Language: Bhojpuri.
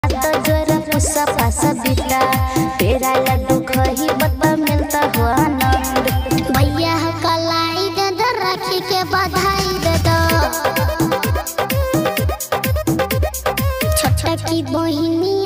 तो जोरा पुसा पासा बीता तेरा लड्डू खही बब्बा मिलता हो आनंद भैया कलाई दे दो राखी के बधाई दे दो छोटा की बहिनी